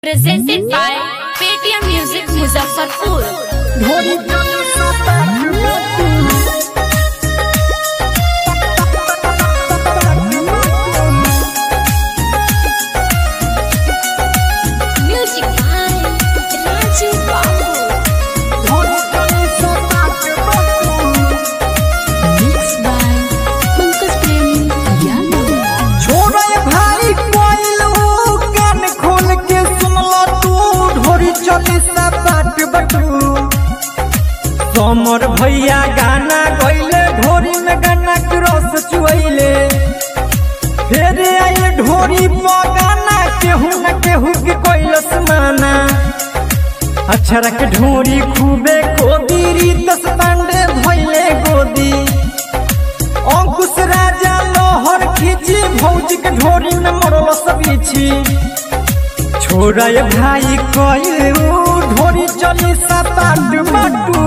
presented by Paytm Music Muzaffarpur. Music by Raju Babu. Mixed by Pankaj Premi Yadav. छोड़े भाई कोइल ऊ कान खोल के सुनला तू ढोरी चली सा बाट बटू समर भैया गाना गइले ढोरी में गाना के रस चुइले फिर आइले ढोरी पर गाना केहू न केहू के कोइलस माना अक्षर के ढोरी खूबे कोदी रीतस पांडे भइले गोदी अंकुश राजा लोहर खींची भौजी के ढोरी में मरल सबीछी छोड़ा ये भाई कोई ढोरी चली सपाट बाटू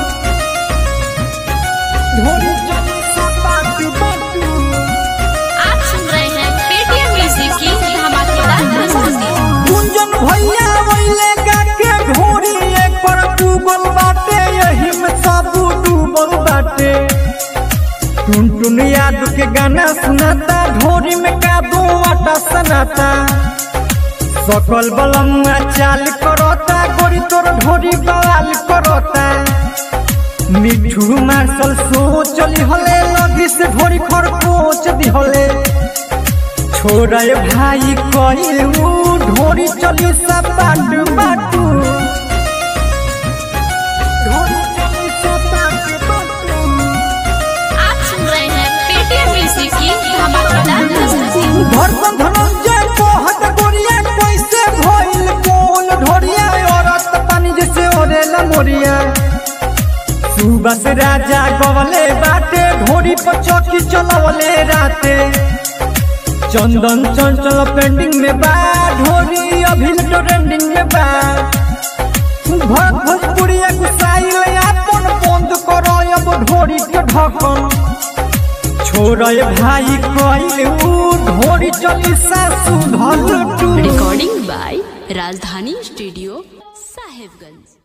ढोरी चली सपाट बाटू आप सुन रहे हैं पेटीएम म्यूजिक की धमाकेदार प्रस्तुति गुंजन भैया वैले गा के ढोरी एक पर डूबल बाटे यही में सब डूबल बाटे टुन टुन याद के गाना सुनाता ढोरी में कादू आटा सनाता सकल बलम्मा चाल करता गोरी तोर ढोरी बवाल करता मिठू मार्शल सो चली हले लगी से ढोरी खर कोच दी हले छोड़ा ये भाई कइल ऊ ढोरी चली सब बाटू बाटू ढोरी चली सब बाटू बाटू आप सुन रहे हैं पेटीएम म्यूजिक की धमाकेदार प्रस्तुति धर्म धनंजय मोहत गोरिया कैसे भइल कोल ढोरिया औरत पानी जैसे ओरेला मोरिया सुबस राजा गवले बाटे ढोरी पर चौकी चलवले राते चंदन चंचल पेंडिंग में बा ढोरी अभी ट्रेंडिंग में बा भर भोजपुरिया गुसाइल अपन बंद करो अब ढोरी के ढकन छोड़ भाई कइल ऊ ढोरी चली सासु धल टू recording by Rajdhani studio Sahebganj